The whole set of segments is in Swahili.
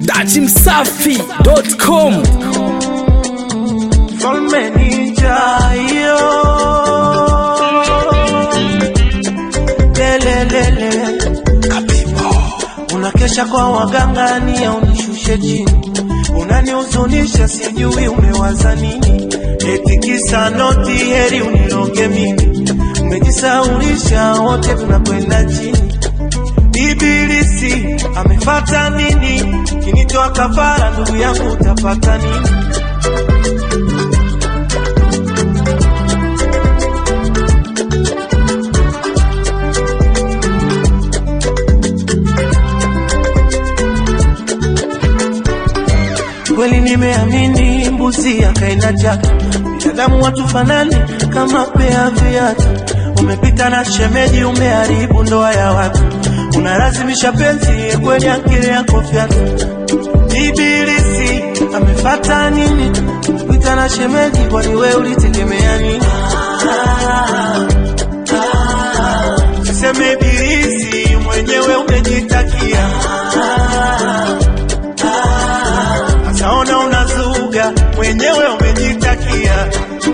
datimsafi.com Mfalme nijayo lelelele unakesha kwa waganga ni ya unishushe chini unanihuzunisha sijui umewaza nini eti kisa noti heri uniroge mimi umejisaulisha wote tunakwenda chini Ibilisi amefata nini? Kinitoa kafara, ndugu yangu, utapata nini? Kweli nimeamini mbuzi akaenda chake, binadamu watu fanani kama pea viatu. Umepita na shemeji, umeharibu ndoa ya watu, unalazimisha penzi kwenye akili yako fyatu. Ibilisi amefata nini? Umepita na shemeji, kwani wewe ulitegemea nini? Siseme ibilisi mwenyewe umejitakia Saona unazuga mwenyewe umejitakia.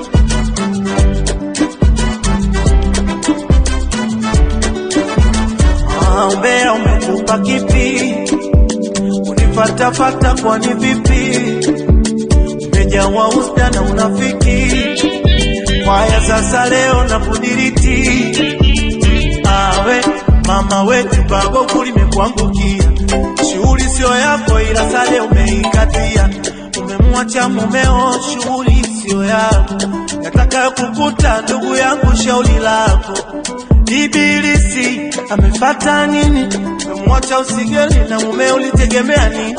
Ah, umbea umekupa kipi? Unifatafata kwani vipi? Umejawa usda na unafiki. Kwaya sasa leo na kudiriti. Awe mama wetu bago kulimekuangukia shughuli sio yako, ila sale umeikatia. Umemwacha mumeo, shughuli sio yako, yataka kukuta ndugu yangu, shauri lako. Ibilisi amefata nini? Umemwacha usigeli na mumeo, ulitegemea nini?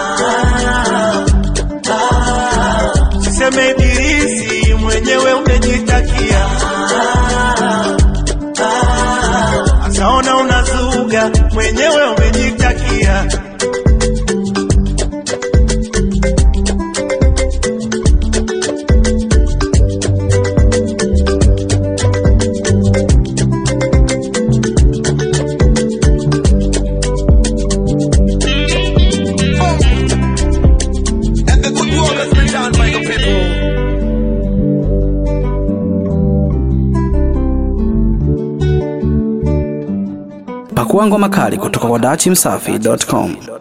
Siseme ibilisi mwenyewe umejitakia. Asaona unazuga mwenyewe umejitakia. And the good work has been done by the people. pakua ngoma kali kutoka kwa datimsafi.com